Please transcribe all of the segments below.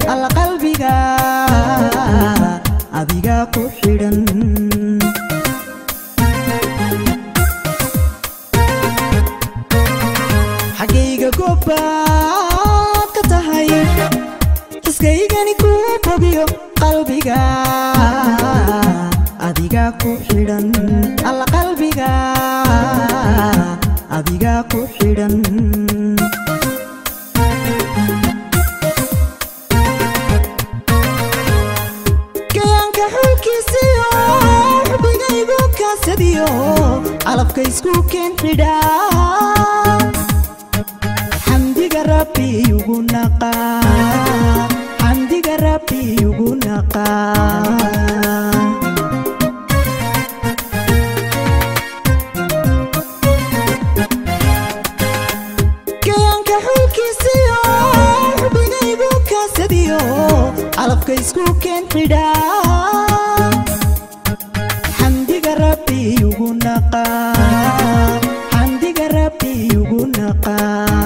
alla qalbiga adiga ku xidhan xaggayga gobaad ka tahay xiskaygani kuu bogiyo qalbiga adiga ku xidhan alla qalbiga adiga ku xidhan kayaanka xulkiisiyo xubigaygu kaasadiyo calafka isku keen xidhaa xamdiga rabbi ugu naqa xamdiga rabbi ugu naqa kayaanka xulkiisiyo xubigaygu kaasadiyo calafka isku keen xidhaa xamdiga rabbi ugu naqa xamdiga rabbi ugu naqa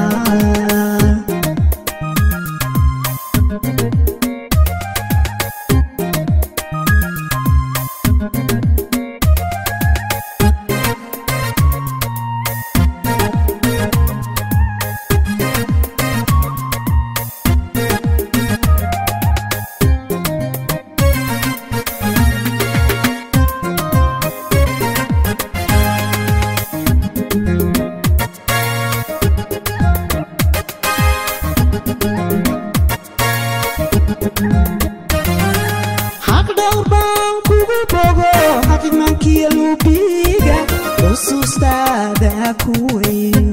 xaq dhowr baan kugu bogo xaqimankiya lubiga xusuustaada ku weyn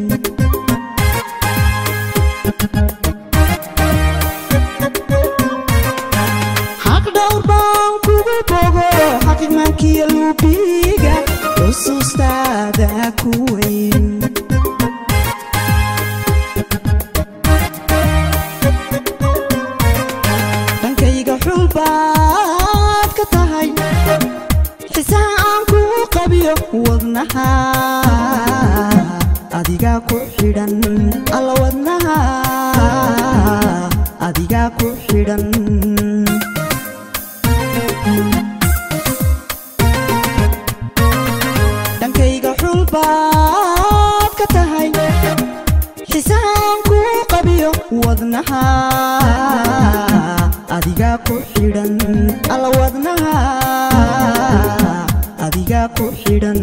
xaq dhowr baan kugu bogo xaqimankiya lubiga xusuustaada ku weyn dhankayga xulbaad ka tahay xisaha aan kuu qabiyo wadnaha adiga ku xidhan alla wadnaha adiga ku xidhan dhankayga xulbaad ka tahay xisaan kuu qabiyo wadnaha adiga ku xidhan alla wadnaha adiga ku xidhan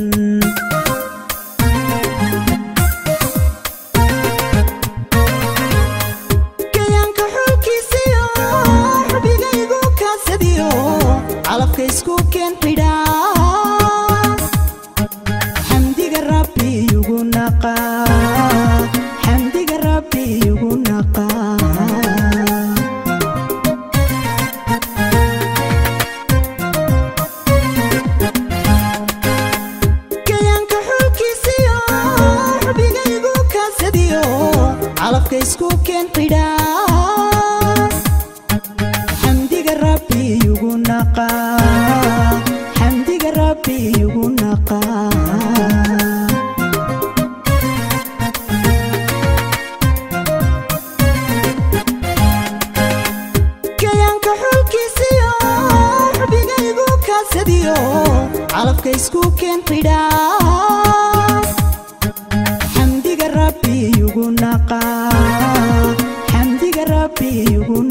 kayaanka xulkiisiyo xubigaygu kaasadiyo calafka isku keen xidhaa xamdiga rabbi ugu naqa xamdiga rabbi ugu naqa kayaanka xulkiisiyo xubigaygu kaasadiyo calafka isku keen xidhaa xamdiga rabbi ugu naqa xamdiga rabbi ugu naqa kayaanka xulkiisiyo xubigaygu kaasadiyo calafka isku keen xidhaa xamdiga rabbi ugu naqa xamdiga rabbi ugu